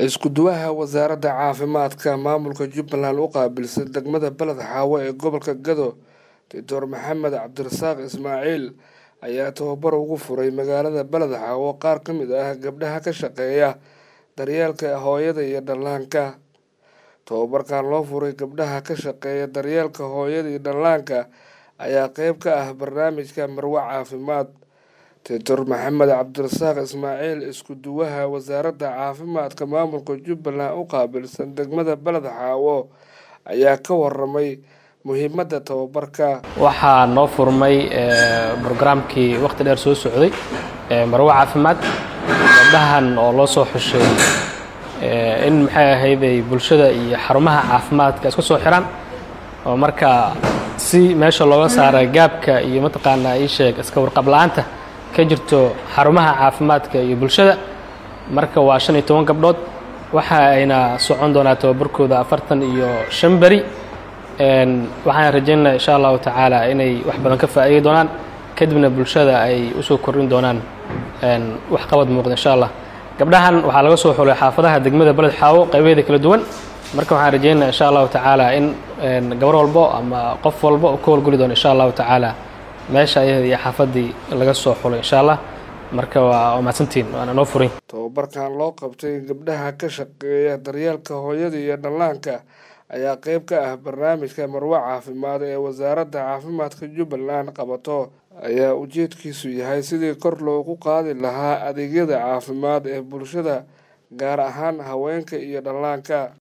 isku-duwaha wasaaradda caafimaadka maamulka jubbaland u qaabilsan degmada beled xaawo ee gobolka gado doctor maxamed cabdirasaaq ismaaciil ayaa tababar ugu furay magaalada beled xaawo qaar ka mid ah gabdhaha ka shaqeeya daryeelka hooyada iyo dhallaanka tababarkan loo furay gabdhaha ka shaqeeya daryeelka hooyada iyo dhallaanka ayaa qeyb ka ah barnaamijka marwo caafimaad doctor maxamed cabdirasaaq ismaaciil isku-duwaha wasaaradda caafimaadka maamulka jubbaland u qaabilsan degmada beled xaawo ayaa ka waramay muhiimadda tababarka waxaa noo furmay brograamkii wakhti dheer soo socday marwo caafimaad gabdhahan oo loo soo xushay in maxay ahayday bulshada iyo xarumaha caafimaadka isku soo xiraan oo marka si meesha looga saara gaabka iyo mataqaanaa ii sheeg iska warqab la-aanta ka jirto xarumaha caafimaadka iyo bulshada marka waa shan iyo toban gabdhood waxa ayna socon doonaa tababarkooda afartan iyo shan beri waxaan rajaynaa insha allahu tacaala inay wax badan ka faa'iidi doonaan kadibna bulshada ay usoo kordhin doonaan wax qabad muuqda insha allah gabdhahan waxaa laga soo xulay xaafadaha degmada beled xaawo qaybaheeda kala duwan marka waxaan rajaynaa insha allahu tacaala in gabar walbo ama qof walba oo ka howlgeli doono insha allahu tacaala meesha ayada iyo xaafaddii laga soo xulay insha allah marka waa mahadsantiin waana noo furin tababarkan loo qabtay gabdhaha ka shaqeeya daryeelka hooyada iyo dhallaanka ayaa qeyb ka ah barnaamijka marwo caafimaad ee wasaaradda caafimaadka jubbaland qabato ayaa ujeedkiisu yahay sidii kor loogu qaadi lahaa adeegyada caafimaad ee bulshada gaar ahaan haweenka iyo dhallaanka